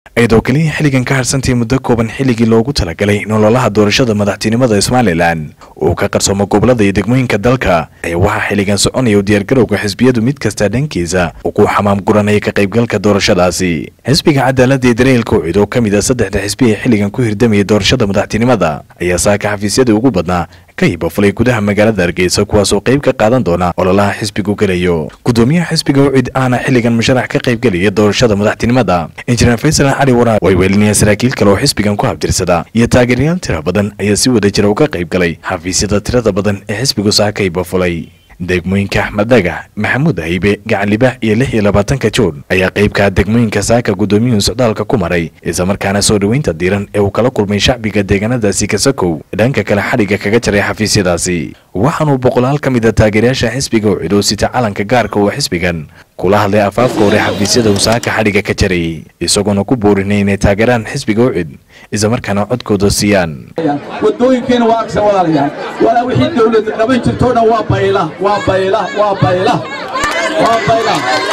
iyadoo keliya xilligan ka harsantay muddo kooban xilligii loogu talagalay nololaha doorashada madaxtinimada somalilan uu ka qarsoomo gobolada iyo degmooyinka dalka ayaa waxaa xilligan soconaya u diyaargarowga xisbiyadu mid kasta dhankiisa uu ku xamaam guranaya ka qaybgalka doorashadaasi xisbiga cadaaladda iyo dareelka ucid oo ka mid a saddexda xisbi ee xilligan ku hirdamaya doorashada madaxtinimada ayaa saaka xafiisyadii ugu badnaa ka hibafulay gudaha magaalada hargeysa kuwaasoo qayb ka qaadan doona ololaha xisbigu gelayo gudoomiyaha xisbiga ucid ahna xilligan musharax ka qayb gelaya doorashada madaxtinimada injineer faysal cali waraab way weelinayaan saraakiil kale oo xisbigan ku habtirsada iyo taageerayaal tira badan ayaa si wada jira uga qayb galay xafiisyada tirada badan ee xisbigu saaka ka hibafulay degmooyinka axmed dhagax maxamuud haybe gacan libaax iyo lix iyo labaatanka juun ayaa qaybka degmooyinka saaka gudoomiyuhu socdaalka ku maray islamarkaana soo dhoweynta diiran ee uu kala kulmay shacbiga deegaanadaasi kasakow dhanka kale xadhigga kaga jaray xafiisyadaasi waxaanuu boqolaal ka mid a taageerayaasha xisbiga ucid oo sita calanka gaarka oo xisbigan kula hadlay afaafka hore xafiisyada uu saaka xadhigga ka jarayay isagoona ku boorinay inay taageeraan xisbiga ucid islamarkaana codkooda siiyaan wadooyinkeena waa agsan walaalayaal walaa wixii dawladda qaban jirtoo dhan waa bayla waa bayla waa bayla waa bayla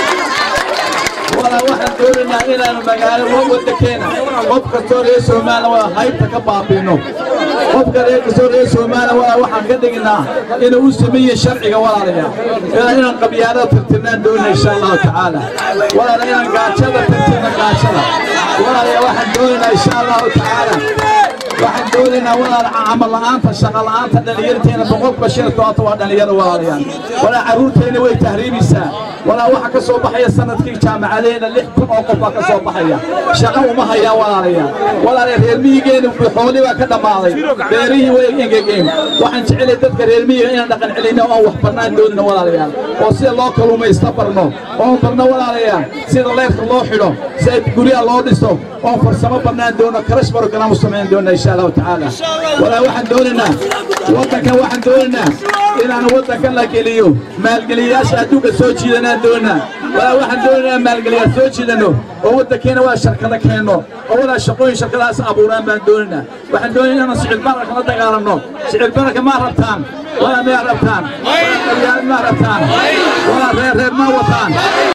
walaa waxaan doonaynaa inaanu magaalo waddankeena qof kastoo reer soomaaliya waa haybta ka baabiino qofka reer kastoo reer soomaaliya walaa waxaan ka dhignaa inuu u sameeye sharciga walaalayaal ilaa inaan qabyaadada tirtirnaan doonay insha allahu tacaala walaala inaan gaajada tirtirna gaajada walaalaya waxaan doonaynaa insha allahu tacaala waxaan doonaynaa walaal camal la'aanta shaqa la'aanta dhallinyarteena boqolkiiba shan iyo tobanka waa dhallinyaro walaalayaal walaa carruurteena way tahriibaysaa walaa waxa ka soo baxaya sanadkii jaamacadeena lix kun oo qof baa ka soo baxaya shaqo uma hayaan walaalayaal walaalaya reer miyigeena xooli baa ka dhammaaday beerihii way engegeen waxaan jecelay dadka reer miyiga inaan dhaqan celinno oon wax barnaan doonino walaalayaal oo sida loo kaluumaysta barno oon barno walaalayaal sida leyrka loo xidho sida guryaha loo dhiso oon farsamo barnaan doono karash barogaraam u samayn doona insha allahu tacaala walaa waxaan doonaynaa waddankan waxaan doonaynaa inaan waddankan la geliyo maalgeliyayaasha adduunka soo jiidanaan doonaa walaa waxaan doonaynaa maalgeliyaal soo jiidanno oo waddankeena waa sharkada keenno oo walaa shaqooyin shirkadaas abuuraan baan doonaynaa waxaan doonaynaa inaan sicil bararka la dagaalanno sicil bararka maa rabtaan walaa miyaa rabtaan walaa maa rabtaan walaa reer reer maa wataan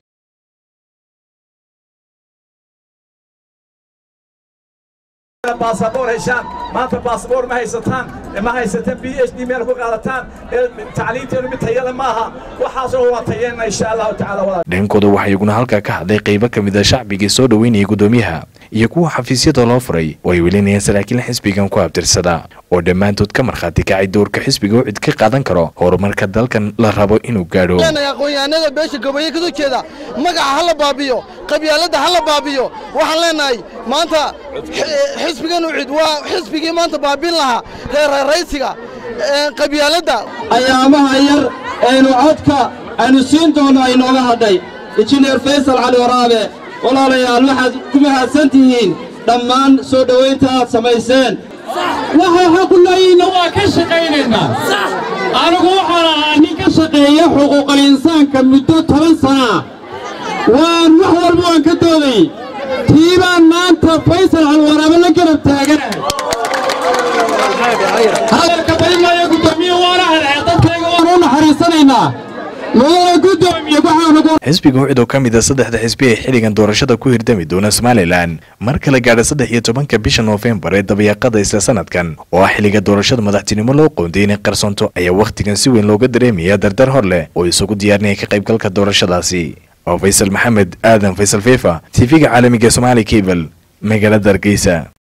baasaboor heshaan maanta baasaboor ma haysataan ma haysataan b h d meel ku qaadataan tacliinteenu mid tayale maaha waxaasoo waa tayeenna insha allahu tacaala dhankooda waxaa iyaguna halkaa ka hadlay qaybo ka mid a shacbigii soo dhoweynayay gudoomiyaha iyo kuwa xafiisyada loo furay oo ay welinayaan saraakiil xisbigan ku habtirsada oo dhammaantood ka markhaati kacay doorka xisbiga ucid ka qaadan karo horumarka dalkan la rabo inuu gaadho aqoonyahanada beesha goboye kasoo jeeda magaca ha la baabiyo qabyaaladda ha la baabiyo waxaan leenahay maanta xisbigan ucid waa xisbigii maanta baabin lahaa reeraraysiga qabyaaladda ayaamaha yar aynu codka aynu siin doonno ay nooga hadhay injineer faysal cali waraabe walaalayaal waxaad ku mahadsan tihiin dhammaan soo dhowaynta aad samayseen waxa xaqullayiinna waa ka shaqaynaynaa anigu waxaan ahaa nin ka shaqeeya xuquuqal insaanka muddo toban sanaa waan wax walba waan ka doodayey tii baan maanta faysal calwaraabe la garab taaganahay hadalka badimaya guddoomiye waana hadhee dadkayga waan u naxariisanaynaa xisbiga ucid oo ka mid a saddexda xisbi ee xilligan doorashada ku hirdami doona somalilan mar kale gaadha saddex iyo tobanka bisha noofembar ee dabayaaqada isla sanadkan oo ah xilliga doorashada madaxtinimo loo qoonday inay qarsoonto ayaa wakhtigan si weyn looga dareemaya dardar hor leh oo isugu diyaarinaya ka qaybgalka doorashadaasi oo faysal maxamed aadan faysal fefa tv-ga caalamiga somaali cable magaalada hargeysa